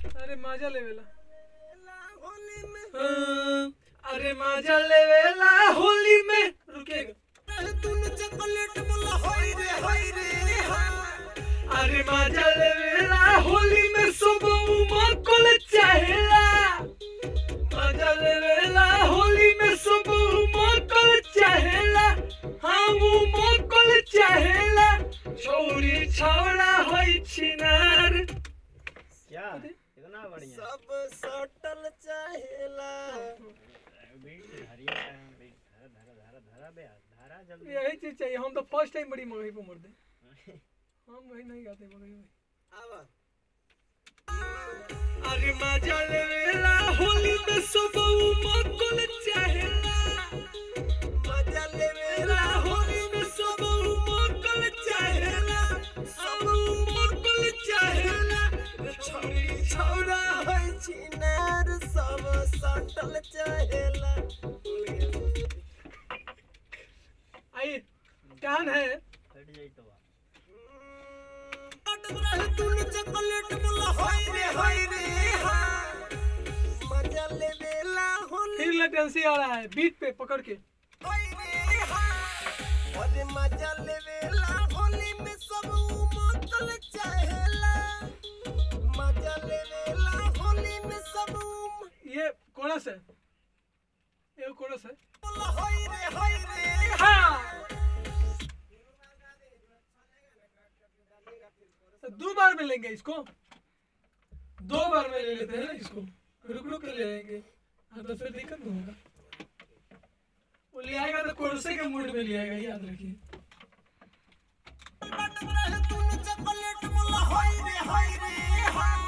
अरे मजा लेवेला हाँ, अरे मजा लेवेला होली में रुकेगा अरे मजा लेवेला होली में सब उमकल चाहेला मजा लेवेला होली में सब उमकल चाहेला हम उमकल चाहेला छौरी छौड़ा होई छिनार क्या इतना बढ़िया सब सटल चाहेला बीट हरिया बीट धरा धरा धरा धरा बे धरा जल्दी यही चीज चाहिए हम तो फर्स्ट टाइम बड़ी मगही पे मर दे हम वही नहीं गाते मगही में आवा अरे मजा लेवेला होली में सब उमकल चाहेला मजा लेवेला लेवेला होली में सब उमकल चाहेला सब उमकल चाहेला छोरी छौरा होइ छिनार सब सटल चाहेला आई कान है हट जाई तो बा। तूने चॉकलेट बोला होई रे होई रे हाँ। मजा लेवेला होली फिर लेटेंसी आ रहा है बीट पे पकड़ के होई रे हाँ। अरे मजा लेवेला होली में सब उमकल चाहेला मजा लेवेला होली में सब उम ये कोरस है ये कोरस है बोला होई रे होई रे हाँ दो बार में लेंगे इसको दो बार में ले लेते हैं ना इसको रुक रुक के ले लेंगे हाँ तो फिर दिक्कत नहीं होगा वो ले आएगा तो कोरसे के मूड में ले आएगा याद रखिए तूने चॉकलेट बोला होई रे होई रे हाँ।